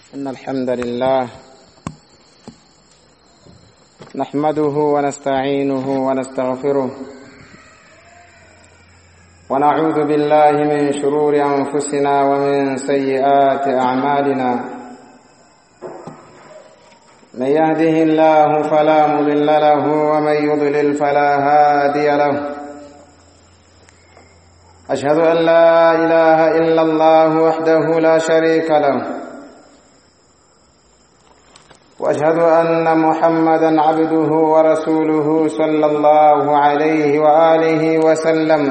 إن الحمد لله نحمده ونستعينه ونستغفره ونعوذ بالله من شرور أنفسنا ومن سيئات أعمالنا من يهده الله فلا مضل له ومن يضلل فلا هادي له أشهد أن لا إله إلا الله وحده لا شريك له واشهد ان محمدا عبده ورسوله صلى الله عليه واله وسلم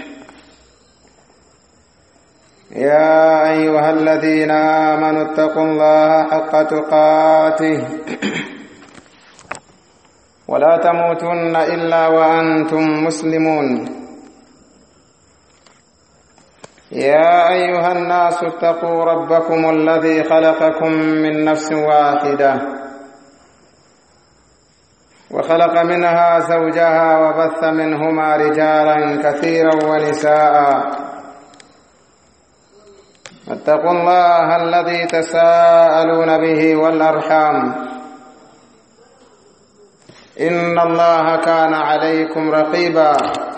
يا ايها الذين امنوا اتقوا الله حق تقاته ولا تموتن الا وانتم مسلمون يا ايها الناس اتقوا ربكم الذي خلقكم من نفس واحده وخلق منها زوجها وبث منهما رجالا كثيرا ونساء اتقوا الله الذي تساءلون به والارحام ان الله كان عليكم رقيبا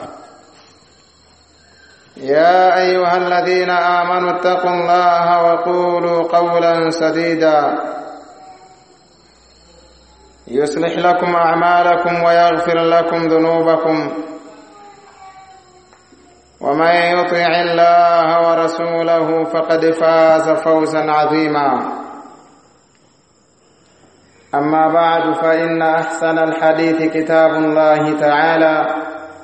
يا ايها الذين امنوا اتقوا الله وقولوا قولا سديدا يصلح لكم اعمالكم ويغفر لكم ذنوبكم ومن يطع الله ورسوله فقد فاز فوزا عظيما اما بعد فان احسن الحديث كتاب الله تعالى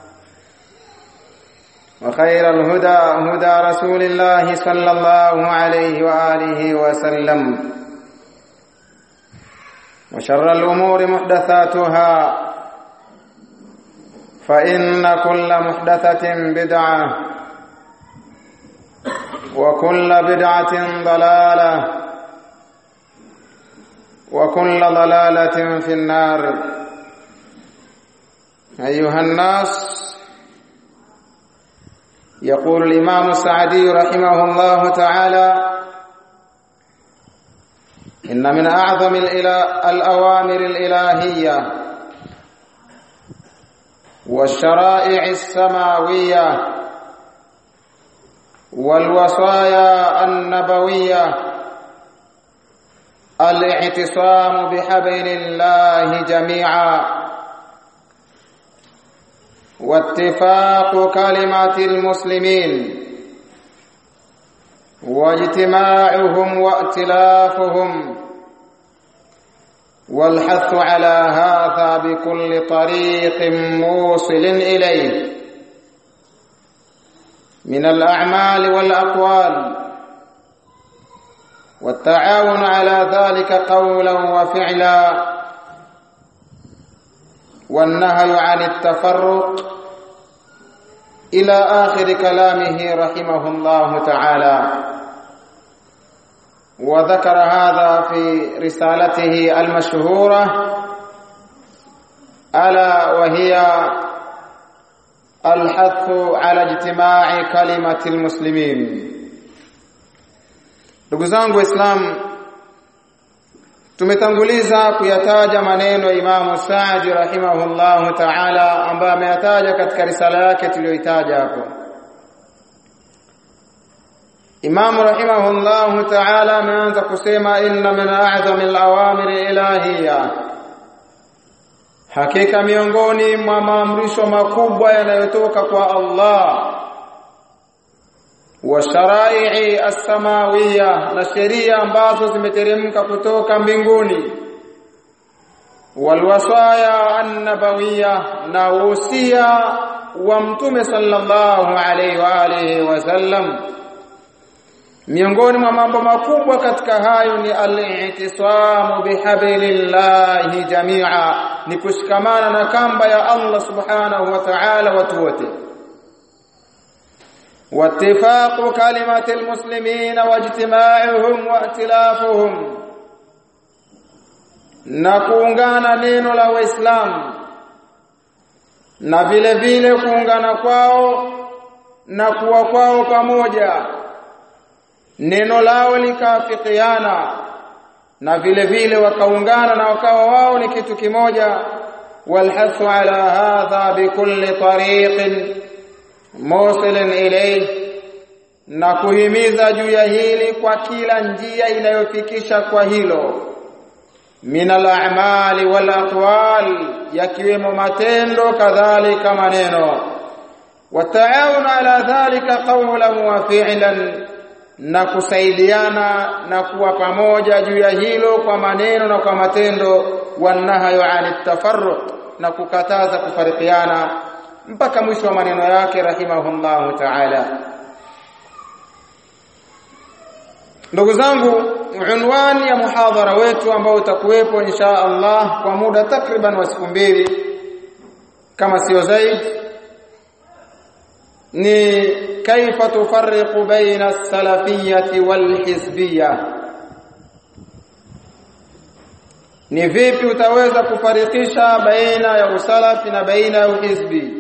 وخير الهدى هدى رسول الله صلى الله عليه واله وسلم وشر الأمور محدثاتها فإن كل محدثة بدعة وكل بدعة ضلالة وكل ضلالة في النار أيها الناس يقول الإمام السعدي رحمه الله تعالى إن من أعظم الأوامر الإلهية والشرائع السماوية والوصايا النبوية الاعتصام بحبل الله جميعا واتفاق كلمة المسلمين واجتماعهم وائتلافهم والحث على هذا بكل طريق موصل اليه من الاعمال والاقوال والتعاون على ذلك قولا وفعلا والنهي عن التفرق الى اخر كلامه رحمه الله تعالى وذكر هذا في رسالته المشهوره الا وهي الحث على اجتماع كلمه المسلمين ndugu zangu waislamu tumetanguliza kuyataja maneno ya Imamu Saadi rahimahullahu ta'ala ambaye ameyataja katika risala yake tuliyoitaja hapo Imamu rahimahullahu ta'ala ameanza kusema inna min a'zami al-awamir ilahiyya hakika miongoni mwa maamrisho makubwa yanayotoka kwa Allah wa sharai as-samawiyya na sheria ambazo zimeteremka kutoka mbinguni walwasaya an-nabawiyya na usia wa mtume sallallahu alaihi wa alihi wasallam miongoni mwa mambo makubwa katika hayo ni al-i'tisamu bihablillahi jami'a ni kushikamana na kamba ya Allah subhanahu wa ta'ala watu wote واتفاق كلمة المسلمين واجتماعهم وائتلافهم na kuungana neno la waislamu na vile vile kuungana kwao na kuwa kwao pamoja neno lao likaafikiana na vile vile wakaungana na wakawa wao ni kitu kimoja walhathu ala hadha bikulli tariqin musilin ilayhi na kuhimiza juu ya hili kwa kila njia inayofikisha kwa hilo min al-a'mali wal aqwal yakiwemo matendo kadhalika maneno wataawun ala dhalika qawlan wa fi'lan na kusaidiana na kuwa pamoja juu ya hilo kwa maneno na kwa matendo wanahayo anit tafarruq na kukataza kufarikiana mpaka mwisho wa maneno yake rahimahullahu ta'ala ndugu zangu unwani ya muhadhara wetu ambao utakuwepo insha Allah kwa muda takriban wa siku mbili kama sio zaidi ni kaifa tufarriqu baina as-salafiyyati wal-hizbiyya ni vipi utaweza kufarikisha baina ya usalafi na baina ya uhizbi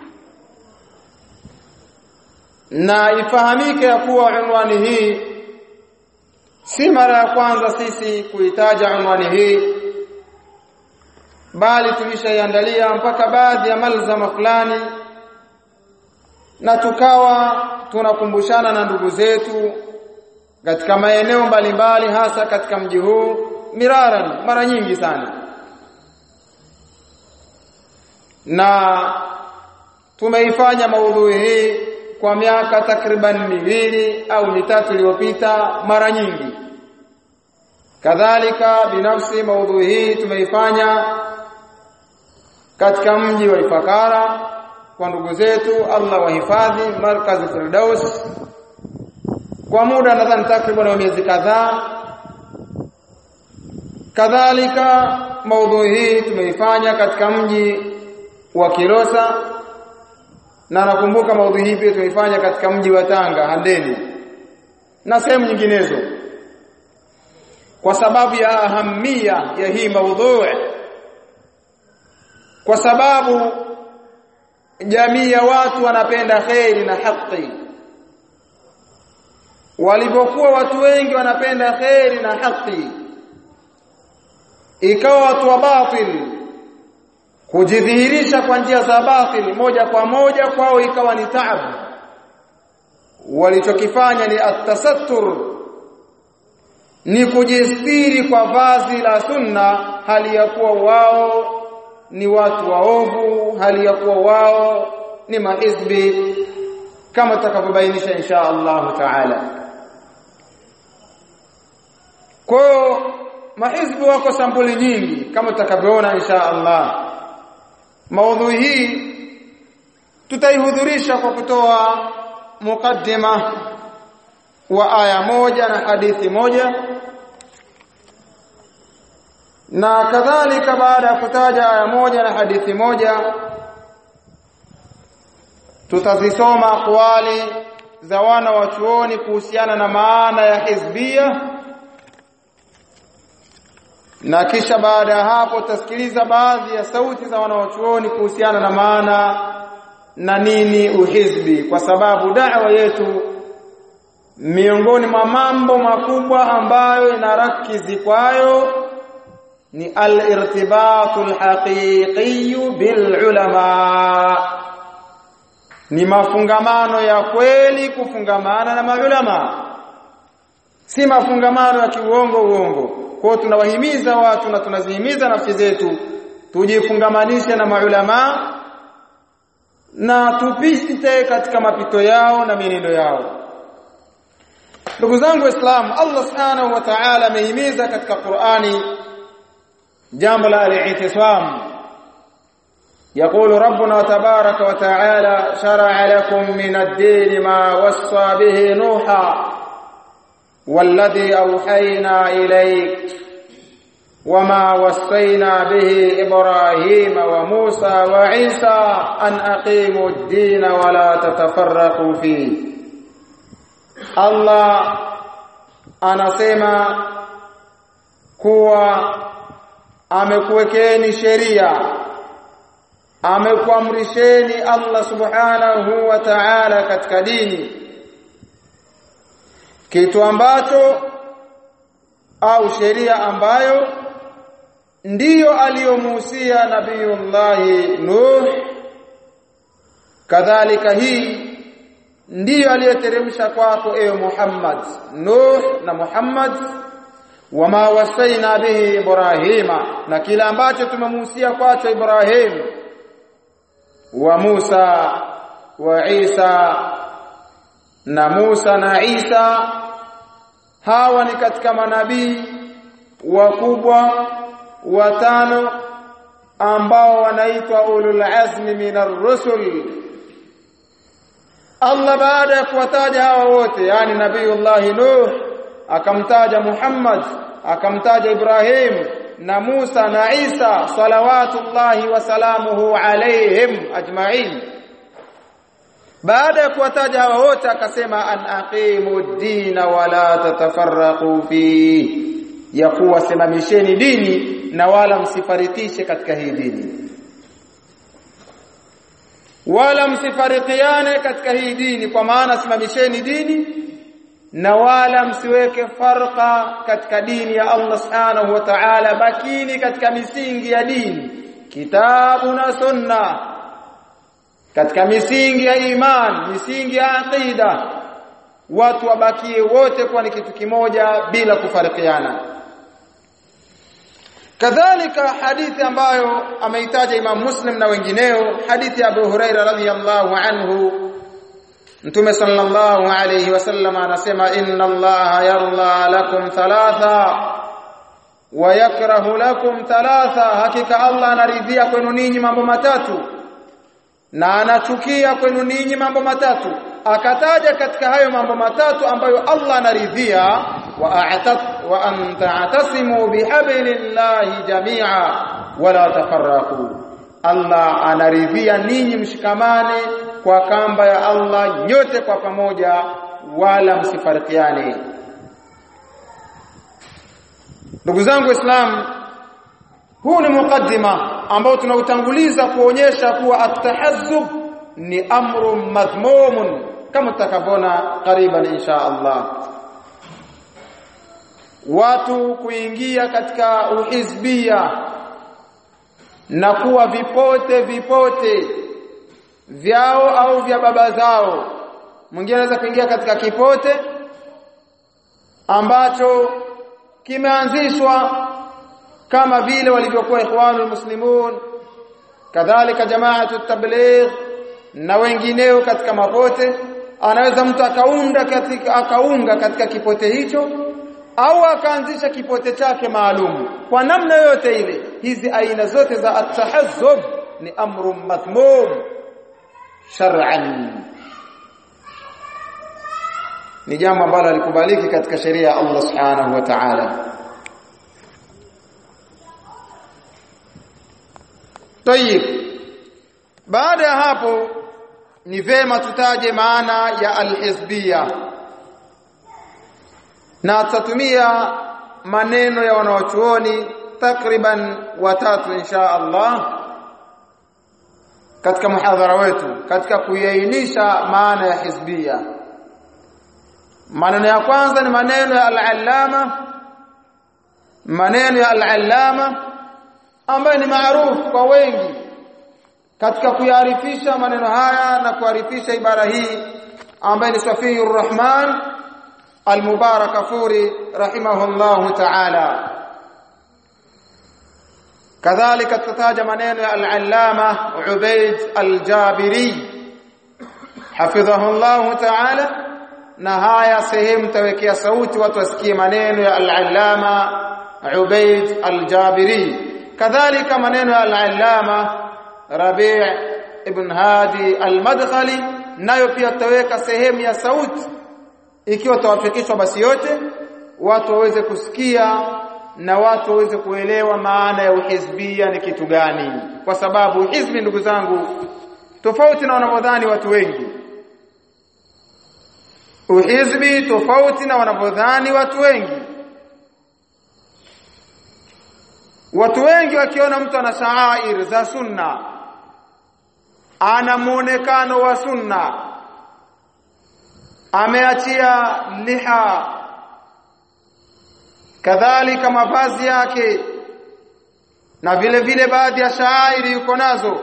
na ifahamike ya kuwa unwani hii si mara ya kwanza sisi kuitaja unwani hii bali tulishaiandalia mpaka baadhi ya malzama fulani na tukawa tunakumbushana na ndugu zetu katika maeneo mbalimbali hasa katika mji huu miraran mara nyingi sana na tumeifanya maudhui hii kwa miaka takriban miwili au mitatu iliyopita mara nyingi kadhalika binafsi maudhui hii tumeifanya katika mji wa Ifakara kwa ndugu zetu Allah wahifadhi markaz Firdaus kwa muda nadhani takriban wa miezi kadhaa kadhalika maudhui hii tumeifanya katika mji wa Kilosa na nakumbuka maudhui hii pia tumeifanya katika mji wa Tanga Handeni na sehemu nyinginezo kwa sababu ya ahamia ya hii maudhui kwa sababu jamii ya watu wanapenda kheri na haki walipokuwa watu wengi wanapenda kheri na haki ikawa watu wa batil kujidhihirisha kwa njia za batil moja kwa moja kwao ikawa ni taabu walichokifanya ni atasattur ni kujistiri kwa vazi la sunna hali ya kuwa wao ni watu waovu hali ya kuwa wao ni mahizbi kama tutakavyobainisha insha Allah taala kwa mahizbi wako sampuli nyingi kama tutakavyoona insha Allah maudhui hii tutaihudhurisha kwa kutoa mukaddima wa aya moja na hadithi moja na kadhalika baada ya kutaja aya moja na hadithi moja tutazisoma aqwali za wana wa chuoni kuhusiana na maana ya hizbia na kisha baada ya hapo tutasikiliza baadhi ya sauti za wanawachuoni kuhusiana na maana na nini uhizbi kwa sababu da'wa yetu miongoni mwa mambo makubwa ambayo inarakizi kwayo ni al-irtibatu al-haqiqi bil ulama ni mafungamano ya kweli kufungamana na maulama si mafungamano ya kiuongo uongo kwa tunawahimiza watu na tunazihimiza nafsi zetu tujifungamanishe na maulama na tupite katika mapito yao na mienendo yao ndugu zangu waislamu Allah subhanahu wa ta'ala amehimiza katika Qur'ani jambo la al-i'tisam يقول ربنا تبارك وتعالى شرع لكم من الدين ما وصى به نوحا والذي أوحينا إليك وما وصينا به إبراهيم وموسى وعيسى أن أقيموا الدين ولا تتفرقوا فيه الله anasema kuwa amekuwekeni sheria amekuamrisheni Allah subhanahu wa ta'ala katika dini kitu ambacho au sheria ambayo ndiyo aliyomuhusia nabiyullahi Nuh kadhalika hii ndiyo aliyoteremsha kwako ewe Muhammad Nuh na Muhammad wama wasaina bihi Ibrahima na kila ambacho tumemuhusia kwacho Ibrahim wa Musa wa Isa na Musa na Isa hawa ni katika manabii wakubwa watano ambao wanaitwa ulul azmi minar rusul Allah baada ya kuwataja hawa wote yani nabiiullah Nuh akamtaja Muhammad akamtaja Ibrahim na Musa na Isa salawatullahi wa salamuhu alaihim ajma'in baada ya kuwataja hawa wote akasema an aqimu dina wala tatafarraqu fi ya kuwa simamisheni dini na wala msifaritishe katika hii dini wala msifarikiane katika hii dini kwa maana simamisheni dini na wala msiweke farqa katika dini ya Allah subhanahu wa ta'ala bakini katika misingi ya dini kitabu na sunna katika misingi ya iman misingi ya aqida watu wabakie wote kuwa ni kitu kimoja bila kufarikiana kadhalika hadithi ambayo ameitaja Imam Muslim na wengineo hadithi ya Abu Huraira radhiyallahu anhu Mtume sallallahu alayhi wasallam anasema inna Allaha yarda lakum thalatha wa yakrahu lakum thalatha hakika Allah anaridhia kwenu ninyi mambo matatu na anachukia kwenu ninyi mambo matatu akataja katika hayo mambo matatu ambayo Allah anaridhia wa a'tat wa an ta'tasimu bihablillahi jami'a wala tafarraqu Allah anaridhia ninyi mshikamane kwa kamba ya Allah nyote kwa pamoja wala msifarikiane ndugu zangu waislamu huu ni mukaddima ambao tunautanguliza kuonyesha kuwa at-tahazzub ni amru madhmumun kama tutakavyoona kariban insha Allah watu kuingia katika uhizbia na kuwa vipote vipote vyao au vya baba zao mwingine anaweza kuingia katika kipote ambacho kimeanzishwa kama vile walivyokuwa ikhwanul muslimun kadhalika jamaatu tabligh na wengineo katika mapote anaweza mtu akaunda katika akaunga katika kipote hicho au akaanzisha kipote chake maalum kwa namna yote ile hizi aina zote za at-tahazzub ni amru madhmum shar'an ni jambo ambalo alikubaliki katika sheria ya Allah subhanahu wa ta'ala Tayib baada ya hapo ni vema tutaje maana ya alhizbia na tutatumia maneno ya wanawachuoni takriban watatu insha Allah katika muhadhara wetu katika kuiainisha maana ya hizbia maneno ya kwanza ni maneno ya al-allama maneno ya al-allama ambayo ni maarufu kwa wengi katika kuyaarifisha maneno haya na kuarifisha ibara hii ambaye ni Safiyur Rahman Al-Mubarak Furi rahimahullah ta'ala kadhalika tutaja maneno ya al-Allama Ubayd Al-Jabiri hafidhahullah ta'ala na haya sehemu tawekea sauti watu wasikie maneno ya al-Allama Ubayd Al-Jabiri kadhalika maneno ya al-Allama Rabi' ibn Hadi al-Madkhali nayo pia tutaweka sehemu ya sauti ikiwa tawafikishwa basi yote watu waweze kusikia na watu waweze kuelewa maana ya uhizbia ni kitu gani kwa sababu hizbi ndugu zangu tofauti na wanavyodhani watu wengi uhizbi tofauti na wanavyodhani watu wengi watu wengi wakiona mtu ana shaair za sunna ana muonekano wa sunna ameachia liha kadhalika mavazi yake na vile vile baadhi ya shairi yuko nazo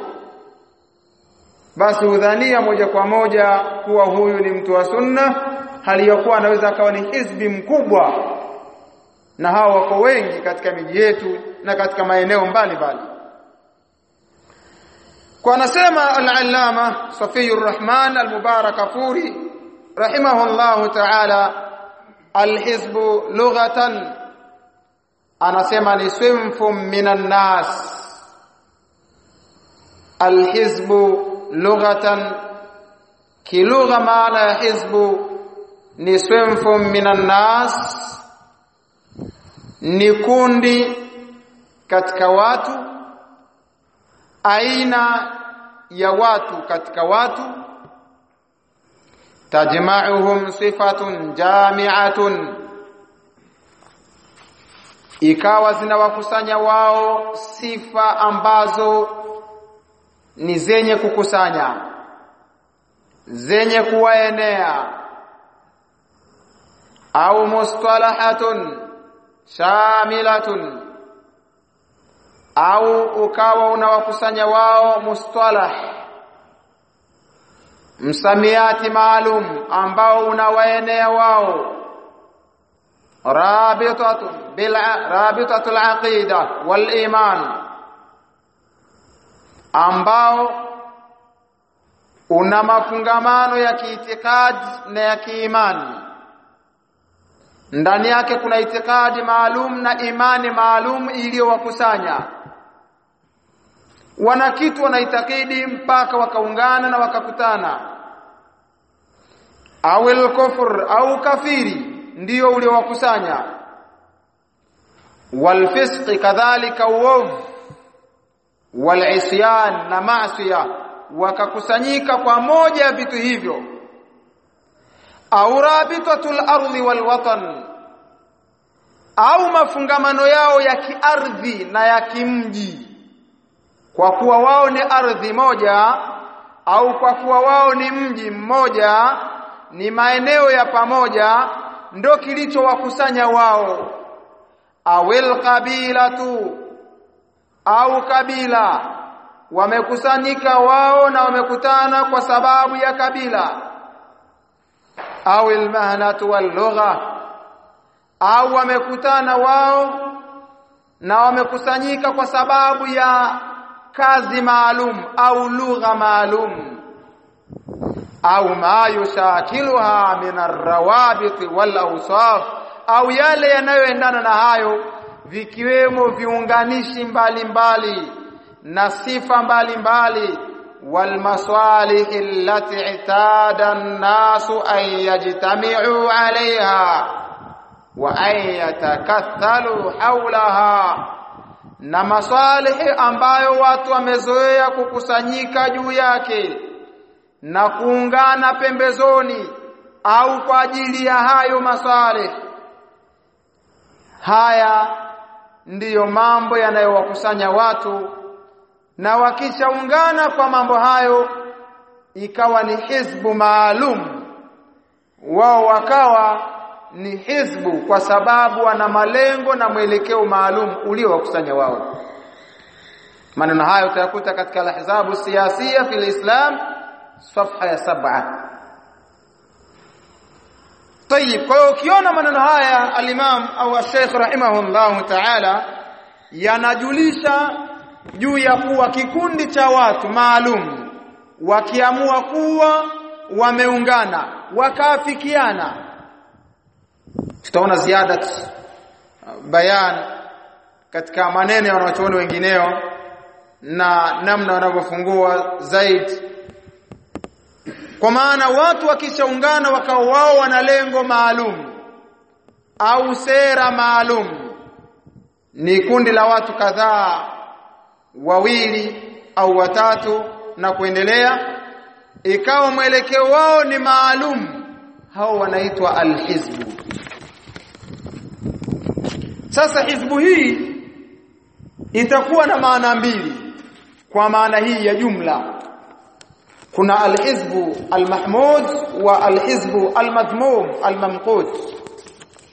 basi udhania moja kwa moja kuwa huyu ni mtu wa sunna hali ya kuwa anaweza akawa ni hizbi mkubwa na hao wako wengi katika miji yetu na katika maeneo mbalimbali kwa anasema al-allama Safiyur Rahman al-Mubarak Afuri rahimahullah ta'ala al-hizbu lughatan anasema ni swimfum minan nas al-hizbu lughatan kilugha maana ya hizbu ni swimfum minan nas ni kundi katika watu aina ya watu katika watu tajma'uhum sifatun jami'atun ikawa zinawakusanya wao sifa ambazo ni zenye kukusanya zenye kuwaenea au mustalahatun shamilatun au ukawa unawakusanya wao mustalah msamiati maalum ambao unawaenea wao rabitatun bil rabitatul aqida wal iman ambao una mafungamano ya kiitikadi na ya kiimani ndani yake kuna itikadi maalum na imani maalum iliyowakusanya wana kitu wanaitakidi mpaka wakaungana na wakakutana au al-kufr au kafiri ndio uliowakusanya walfisq kadhalika uovu walisyan na maasiya wakakusanyika kwa moja ya vitu hivyo au rabitatul ardi wal watan au mafungamano yao ya kiardhi na ya kimji kwa kuwa wao ni ardhi moja au kwa kuwa wao ni mji mmoja ni maeneo ya pamoja ndo kilichowakusanya wao awil qabilatu au kabila wamekusanyika wao na wamekutana kwa sababu ya kabila au almahnatu wallugha au wamekutana wao na wamekusanyika kwa sababu ya kazi maalum au lugha maalum au ma yushakiluha min arrawabit wal awsaf au yale yanayoendana na hayo vikiwemo viunganishi mbalimbali na sifa mbalimbali wal masalih allati itada an-nasu an yajtami'u 'alayha wa an yatakathalu hawlaha na masalihi ambayo watu wamezoea kukusanyika juu yake na kuungana pembezoni au kwa ajili ya hayo masalih haya ndiyo mambo yanayowakusanya watu na wakishaungana kwa mambo hayo ikawa ni hizbu maalum wao wakawa ni hizbu kwa sababu wana malengo na mwelekeo maalum uliowakusanya wao maneno hayo utayakuta katika al-ahzabu siyasiya fil islam safha ya saba طيب kwa hiyo ukiona maneno haya al-imam au al-sheikh rahimahullah ta'ala yanajulisha juu ya kuwa kikundi cha watu maalum wakiamua kuwa wameungana wakaafikiana tutaona ziada bayan katika maneno ya wanachuoni wengineo na namna wanavyofungua zaidi kwa maana watu wakishaungana wakao wao wana lengo maalum au sera maalum ni kundi la watu kadhaa wawili au watatu na kuendelea ikawa mwelekeo wao ni maalum hao wanaitwa alhizbu sasa hizbu hii itakuwa na maana mbili kwa maana hii ya jumla kuna alhizbu almahmud wa alhizbu almadhmum almamqut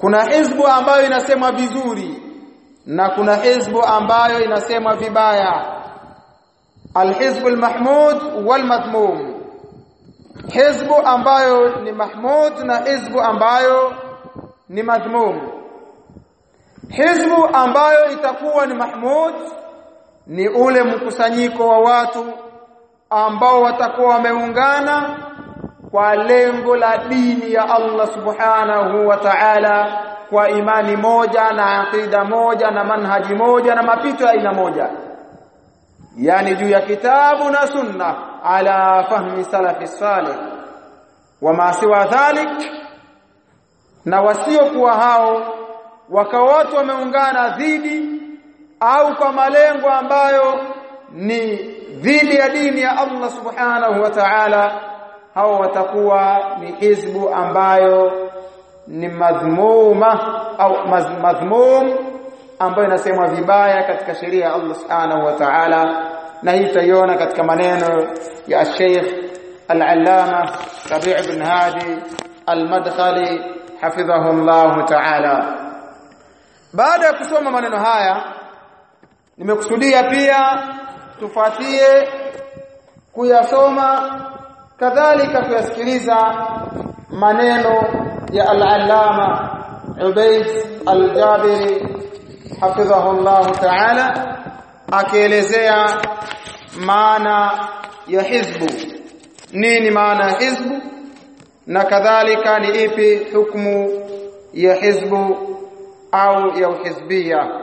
kuna hizbu ambayo inasema vizuri na kuna hizbu ambayo inasema vibaya alhizbu almahmud walmadhmum hizbu ambayo ni mahmud na hizbu ambayo ni madhmum hizbu ambayo itakuwa ni mahmud ni ule mkusanyiko wa watu ambao watakuwa wameungana kwa lengo la dini ya Allah subhanahu wa ta'ala kwa imani moja na aqida moja na manhaji moja na mapito ya aina moja yani juu ya kitabu na sunna ala fahmi salafi salih wama siwa dhalik na wasiokuwa hao wakawa watu wameungana dhidi au kwa malengo ambayo ni dhidi ya dini ya Allah subhanahu wa ta'ala hao watakuwa ni hizbu ambayo ni madhmuma au madhmum ambayo inasemwa vibaya katika sheria ya Allah subhanahu wa ta'ala na hii tutaiona katika maneno ya Sheikh Al-Allama Rabi' ibn Hadi Al-Madkhali hafidhahu Allah ta'ala baada ya kusoma maneno haya nimekusudia pia tufuatie kuyasoma kadhalika kuyasikiliza maneno ya al-allama Ubayd al-Jabiri hafidhahu Allah ta'ala akielezea maana ya hizbu nini maana ya hizbu na kadhalika ni ipi hukumu ya hizbu au ya uhizbia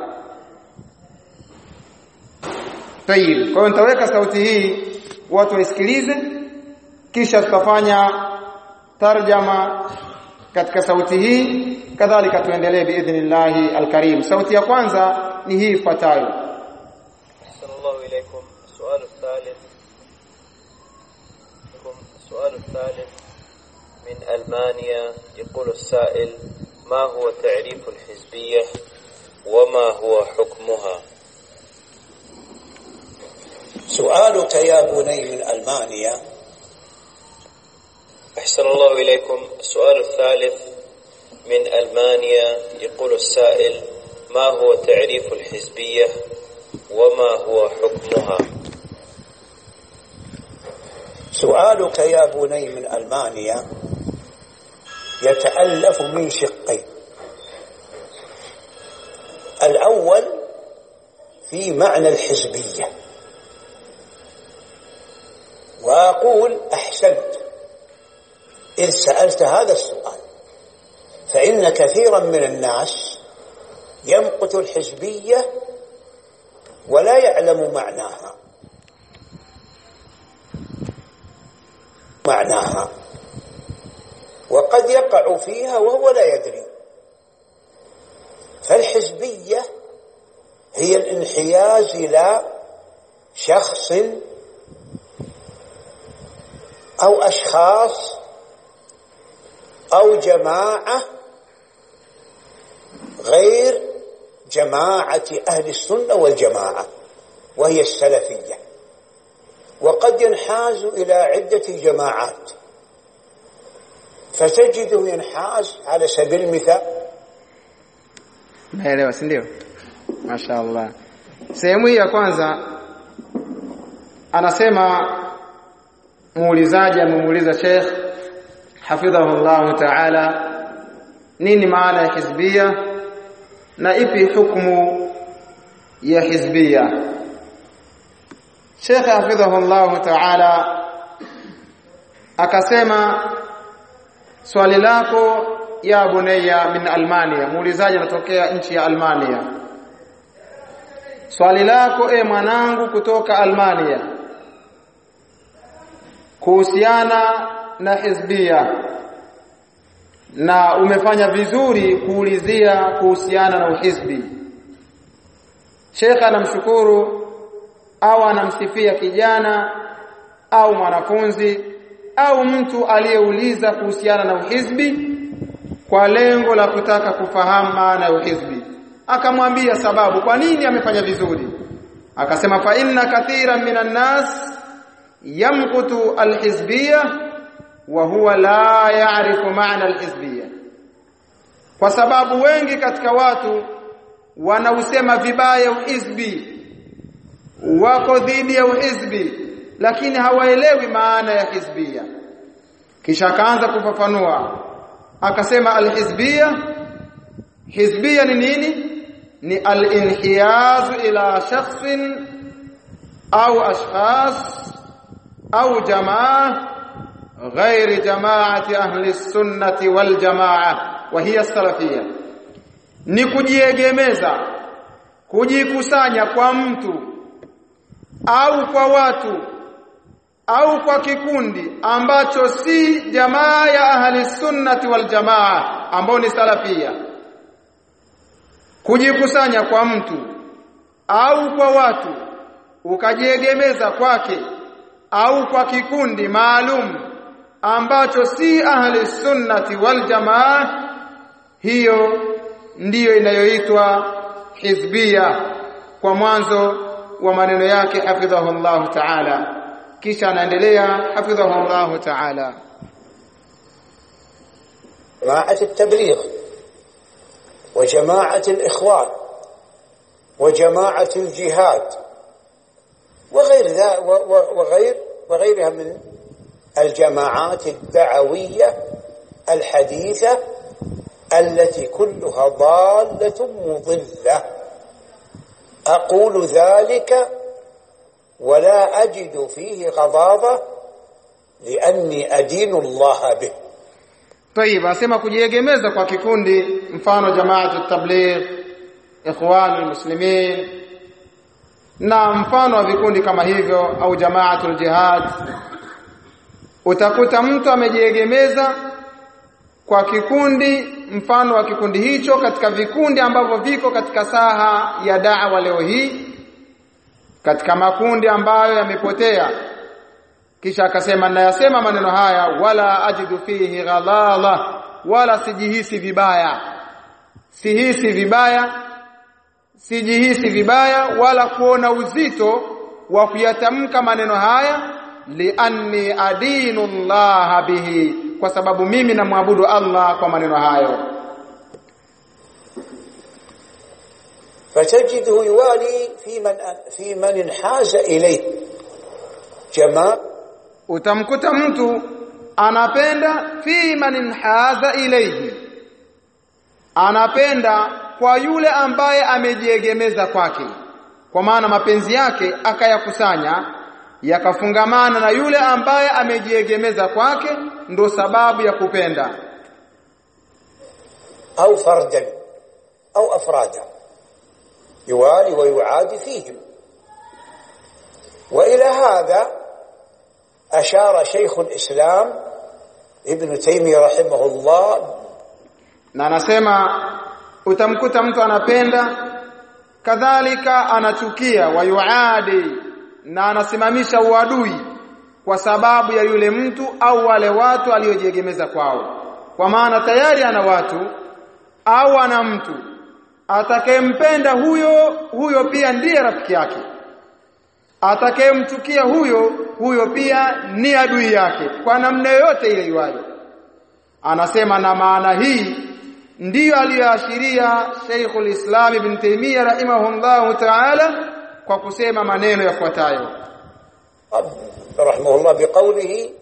Tayib. Kwa hiyo nitaweka sauti hii watu waisikilize kisha tutafanya tarjama katika sauti hii kadhalika tuendelee biidhnillahi alkarim. Sauti ya kwanza ni hii ifuatayo. sallallahu ilaykum su'al الثالث السؤال الثالث من ألمانيا يقول السائل ما هو تعريف الحزبية وما هو حكمها سؤالك يا بني من ألمانيا أحسن الله إليكم السؤال الثالث من ألمانيا يقول السائل ما هو تعريف الحزبية وما هو حكمها سؤالك يا بني من ألمانيا يتألف من شقين الأول في معنى الحزبية وأقول أحسنت إذ سألت هذا السؤال فإن كثيرا من الناس يمقت الحزبية ولا يعلم معناها معناها وقد يقع فيها وهو لا يدري فالحزبية هي الانحياز إلى شخص أو أشخاص أو جماعة غير جماعة أهل السنة والجماعة وهي السلفية وقد ينحاز إلى عدة جماعات فتجده ينحاز على سبيل المثال Naelewa si ndio? Mashaallah. Sehemu hii ya kwanza anasema muulizaji amemuuliza Sheikh hafidhahu Allah Ta'ala nini maana ya hizbia na ipi hukumu ya hizbia Sheikh hafidhahu Allah Ta'ala akasema swali lako ya bunayya min Almania muulizaji anatokea nchi ya Almania swali lako e mwanangu kutoka Almania kuhusiana na hizbia na umefanya vizuri kuulizia kuhusiana na uhizbi Sheikh anamshukuru au anamsifia kijana au mwanafunzi au mtu aliyeuliza kuhusiana na uhizbi kwa lengo la kutaka kufahamu maana ya uhizbi akamwambia sababu kwa nini amefanya vizuri akasema fa inna kathiran minan nas yamkutu alhizbiyya wa huwa la ya'rifu ma'na alhizbiyya kwa sababu wengi katika watu wanausema vibaya uhizbi wako dhidi ya uhizbi lakini hawaelewi maana ya hizbia kisha akaanza kufafanua akasema alhizbia hizbia ni nini ni alinhiyaz ila shakhsin au ashkhas au jamaa غير جماعه اهل السنه والجماعه وهي السلفيه ni kujiegemeza kujikusanya kwa mtu au kwa watu au kwa kikundi ambacho si jamaa ya ahli sunnati wal jamaa ambao ni salafia kujikusanya kwa mtu au kwa watu ukajiegemeza kwake au kwa kikundi maalum ambacho si ahli sunnati wal jamaa hiyo ndiyo inayoitwa hizbia kwa mwanzo wa maneno yake hafidhahullahu ta'ala kisha anaendelea hafidhahullahu ta'ala جماعة التبليغ وجماعة الإخوان وجماعة الجهاد وغير ذا وغير وغيرها من الجماعات الدعوية الحديثة التي كلها ضالة مضلة أقول ذلك ولا أجد فيه غضاضة لأني أدين الله به طيب asema kujiegemeza kwa kikundi mfano jamaatu tabligh ikhwanul muslimin na mfano wa vikundi kama hivyo au jamaatul jihad utakuta mtu amejiegemeza kwa kikundi mfano wa kikundi hicho katika vikundi ambavyo viko katika saha ya da'wa leo hii katika makundi ambayo yamepotea kisha akasema nayasema maneno haya wala ajidu fihi ghadala wala sijihisi vibaya sihisi vibaya sijihisi vibaya wala kuona uzito wa kuyatamka maneno haya lianni adinu Allah bihi kwa sababu mimi namwabudu Allah kwa maneno hayo فتجده يوالي في من في من انحاز اليه جماعه utamkuta mtu anapenda fi man inhaza ilayhi anapenda kwa yule ambaye amejiegemeza kwake kwa maana mapenzi yake akayakusanya yakafungamana na yule ambaye amejiegemeza kwake ndo sababu ya kupenda او فردا او افرادا يوالي ويعادي فيهم والى هذا اشار شيخ الاسلام ابن تيميه رحمه الله na anasema utamkuta mtu anapenda kadhalika anachukia wayuadi na anasimamisha uadui kwa sababu ya yule mtu au wale watu aliojiegemeza kwao kwa maana tayari ana watu au ana mtu atakayempenda huyo huyo pia ndiye rafiki yake atakayemchukia huyo huyo pia ni adui yake kwa namna yoyote ile iwayo anasema na maana hii ndiyo aliyoashiria Sheikhul Islam Ibn Taymiyyah rahimahullah ta'ala kwa kusema maneno yafuatayo رحمه الله بقوله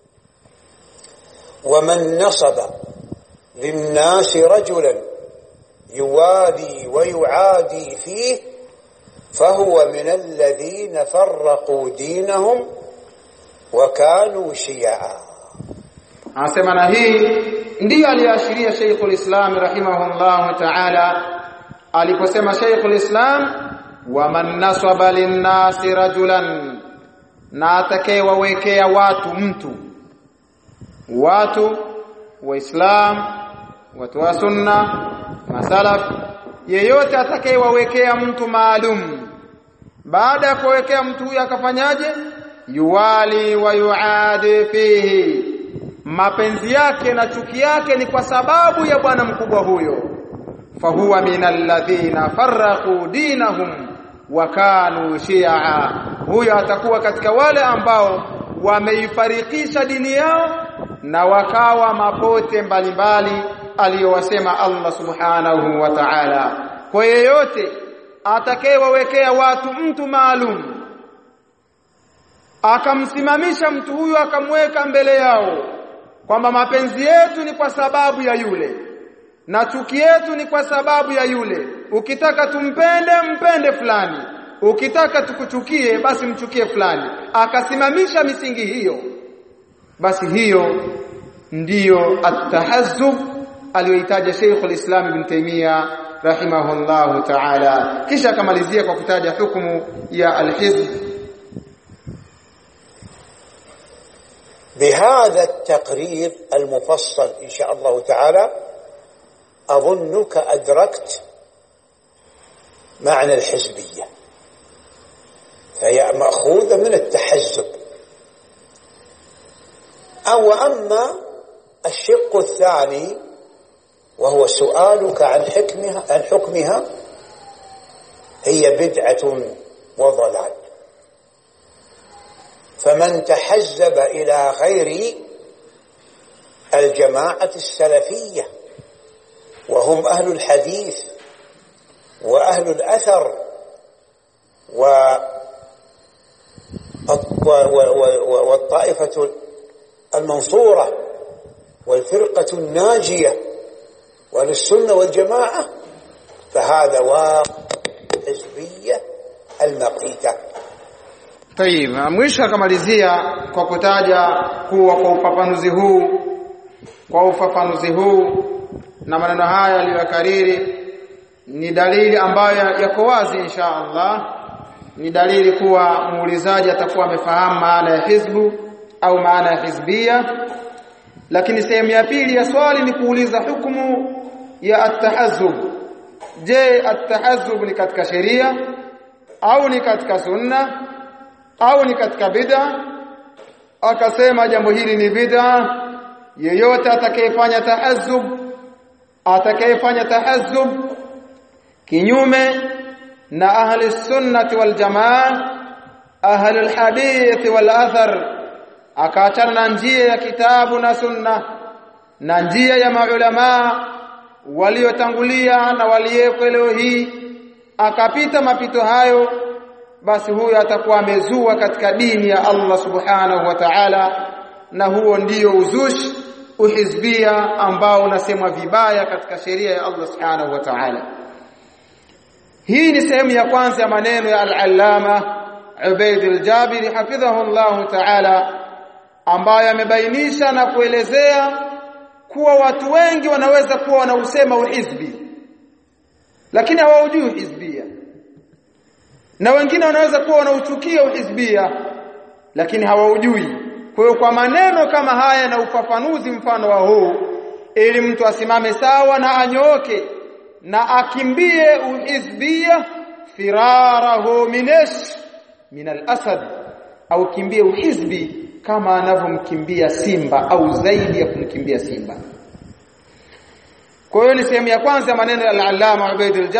ومن نصب للناس رجلا يوالي ويعادي فيه فهو من الذين فرقوا دينهم وكانوا شيعا anasema na hii ndiyo aliyoashiria Sheikhul Islam rahimahullah ta'ala aliposema Sheikhul Islam wa man nasaba linnasi rajulan na atakayewawekea watu mtu watu waislam watu wa sunna masalaf yeyote atakayewawekea mtu maalum baada ya kuwekea mtu huyo akafanyaje yuwali wa yuadi fihi mapenzi yake na chuki yake ni kwa sababu ya bwana mkubwa huyo fahuwa minal ladhina farraqu dinahum wa kanu shi'a huyo atakuwa katika wale ambao wameifarikisha dini yao na wakawa mapote mbalimbali aliyowasema Allah subhanahu wa ta'ala kwa yeyote atakayewawekea watu mtu maalum akamsimamisha mtu huyu akamweka mbele yao kwamba mapenzi yetu ni kwa sababu ya yule na chuki yetu ni kwa sababu ya yule ukitaka tumpende mpende fulani ukitaka tukuchukie basi mchukie fulani akasimamisha misingi hiyo basi hiyo ndiyo at-tahazzub aliyoitaja Sheikh al-Islam Ibn Taymiyyah rahimahullahu ta'ala kisha akamalizia kwa kutaja hukumu ya al-hizb بهذا التقرير المفصل إن شاء الله تعالى أظنك أدركت معنى الحزبية فهي مأخوذة من التحزب أو أما الشق الثاني وهو سؤالك عن حكمها عن حكمها هي بدعة وضلال فمن تحزب إلى غير الجماعة السلفية وهم أهل الحديث وأهل الأثر و والطائفة المنصورة والفرقة الناجية وللسنة والجماعة فهذا واقع حزبية المقيتة Tayib, mwisho akamalizia kwa kutaja kuwa kwa ufafanuzi huu kwa ufafanuzi huu na maneno haya aliyokariri ni dalili ambayo yako wazi insha Allah ni dalili kuwa muulizaji atakuwa amefahamu maana ya hizbu au maana ya hizbia lakini sehemu ya pili ya swali ni kuuliza hukumu ya at-tahazzub je at-tahazzub ni katika sheria au ni katika sunna au ni katika bid'a akasema jambo hili ni bid'a yeyote atakayefanya tahazzub atakayefanya tahazzub kinyume na ahli sunnati wal jamaa ahli alhadith wal athar akaachana na njia ya kitabu na sunna na njia ya maulama waliotangulia na waliyeko leo hii akapita mapito hayo basi huyo atakuwa amezua katika dini ya Allah subhanahu wa ta'ala na huo ndiyo uzushi uhizbia ambao unasemwa vibaya katika sheria ya Allah subhanahu wa ta'ala hii ni sehemu ya kwanza ya maneno ya al-allama Ubaid al-Jabiri hafidhahu Allah ta'ala ambayo amebainisha na kuelezea kuwa watu wengi wanaweza kuwa wanausema uhizbi lakini hawaujui hizbia na wengine wanaweza kuwa wanauchukia uhizbia lakini hawaujui kwa hiyo kwa maneno kama haya na ufafanuzi mfano wa huu ili mtu asimame sawa na anyooke na akimbie uhizbia firarahu minesh min al-asad au kimbie uhizbi kama anavyomkimbia simba au zaidi ya kumkimbia simba kwa hiyo ni sehemu ya kwanza maneno ya al-allama Ubaidul